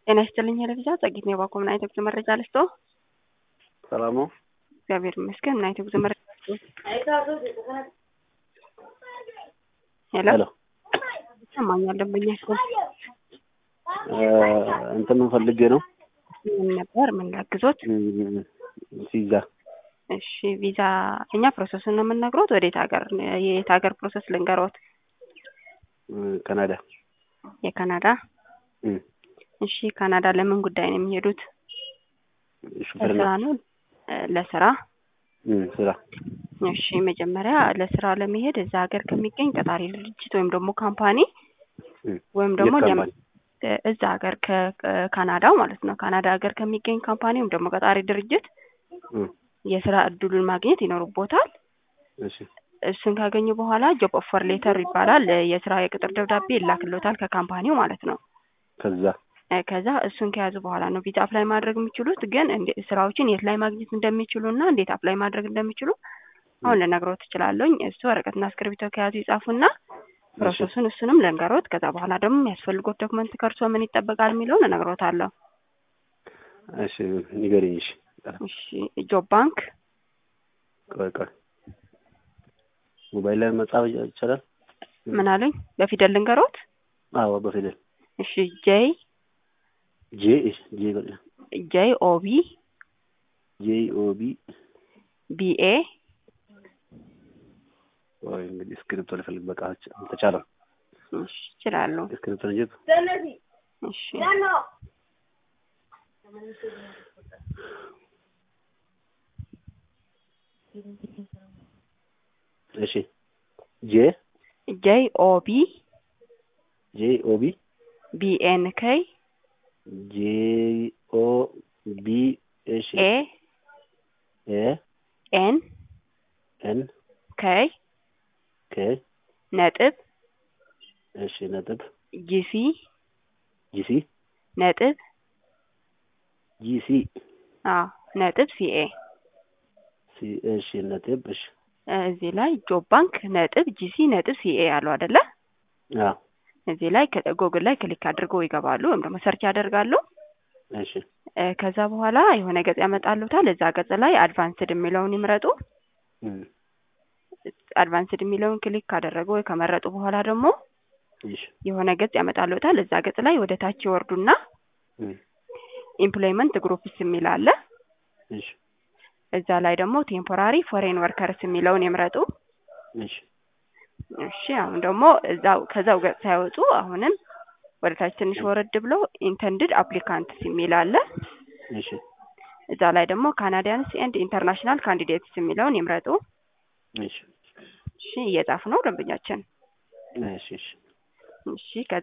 ጤና ይስጥልኝ ሄለፊዛ ጸጊት ነው የባኮ ምን አይነት የጉዞ መረጃ ልስጦ? ሰላም ነው። እግዚአብሔር ይመስገን። ምን አይነት የጉዞ መረጃ ልስጦ? ሄሎ ሄሎ ይሰማኛል። ደንበኛ ስል እንትን ፈልጌ ነው ምን ነበር ምን ላግዞት? ቪዛ እሺ ቪዛ እኛ ፕሮሰሱን ነው የምንነግሮት። ወዴት ሀገር የት ሀገር ፕሮሰስ ልንገሮት? ካናዳ የካናዳ እም፣ እሺ ካናዳ ለምን ጉዳይ ነው የሚሄዱት? ሹፌርና ለስራ ነው እ ለስራ እም፣ ስራ እሺ መጀመሪያ ለስራ ለመሄድ እዛ ሀገር ከሚገኝ ቀጣሪ ድርጅት ወይም ደግሞ ካምፓኒ እም፣ ወይም ደግሞ የት ለም- ካምፓኒ? እ እዛ ሀገር ከካናዳው ማለት ነው ካናዳ ሀገር ከሚገኝ ካምፓኒ ወይም ደግሞ ቀጣሪ ድርጅት እም፣ የስራ እድሉን ማግኘት ይኖርቦታል። እሺ እሱን ካገኙ በኋላ ጆብ ኦፈር ሌተር ይባላል። እ የስራ የቅጥር ደብዳቤ ይላክሎታል ከካምፓኒው ማለት ነው። ከዛ እ ከዛ እሱን ከያዙ በኋላ ነው ቪዛ አፕላይ ማድረግ የሚችሉት። ግን እንደ ስራዎችን የት ላይ ማግኘት እንደሚችሉ እና እንዴት አፕላይ ማድረግ እንደሚችሉ አሁን ልነግሮት እችላለሁኝ። እሱ ወረቀትና እስክሪብቶ ከያዙ ይጻፉና ፕሮሰሱን እሱንም ልንገሮት። ከዛ በኋላ ደግሞ የሚያስፈልጎት ዶክመንት ከእርሶ ምን ይጠበቃል የሚለውን እነግሮታለሁ። እሺ ንገሪኝ። እሺ እሺ ጆብ ባንክ ቆይ ቆይ ሞባይል ላይ መጻፍ ይቻላል? ምን አሉኝ? በፊደል ልንገሮት። አዎ በፊደል እሺ ጄይ ጄ እሺ ጄ በቃ ጄይ ኦቢ ጄ ኦ ቢ ቢኤ ወይ እንግዲህ እስክሪፕቶ ልፈልግ በቃ አልተቻለም። እሺ ይችላሉ። እስክሪፕቶ እንጂ እሺ እሺ ጄ ጄይ ኦቢ ጄ ኦ ቢ ቢኤን ከይ ጄ ኦ ቢ እሺ ኤ ኤ ኤን ኤን ከይ ኬ ነጥብ እሺ ነጥብ ጂሲ ጂሲ ነጥብ ጂሲ አዎ ነጥብ ሲኤ ሲ እሺ ነጥብ እሺ እዚህ ላይ ጆብ ባንክ ነጥብ ጂሲ ነጥብ ሲኤ ያለው አይደለ? አዎ እዚህ ላይ ጎግል ላይ ክሊክ አድርገው ይገባሉ ወይም ደግሞ ሰርች ያደርጋሉ። እሺ እ ከዛ በኋላ የሆነ ገጽ ያመጣሉታል። እዛ ገጽ ላይ አድቫንስድ የሚለውን ይምረጡ። እም፣ አድቫንስድ የሚለውን ክሊክ ካደረጉ ወይ ከመረጡ በኋላ ደግሞ እሺ የሆነ ገጽ ያመጣሉታል። እዛ ገጽ ላይ ወደ ታች ይወርዱና እም፣ ኢምፕሎይመንት ግሩፕስ የሚል አለ። እሺ እዛ ላይ ደግሞ ቴምፖራሪ ፎሬን ወርከርስ የሚለውን ይምረጡ። እሺ እሺ አሁን ደግሞ እዛው ከዛው ገጽ ሳይወጡ አሁንም ወደ ታች ትንሽ ወረድ ብሎ ኢንተንድድ አፕሊካንትስ የሚል አለ። እሺ እዛ ላይ ደግሞ ካናዲያንስ ኤንድ ኢንተርናሽናል ካንዲዴትስ የሚለውን ይምረጡ። እሺ እሺ እየጻፉ ነው ደንበኛችን። እሺ እሺ እሺ ከዛ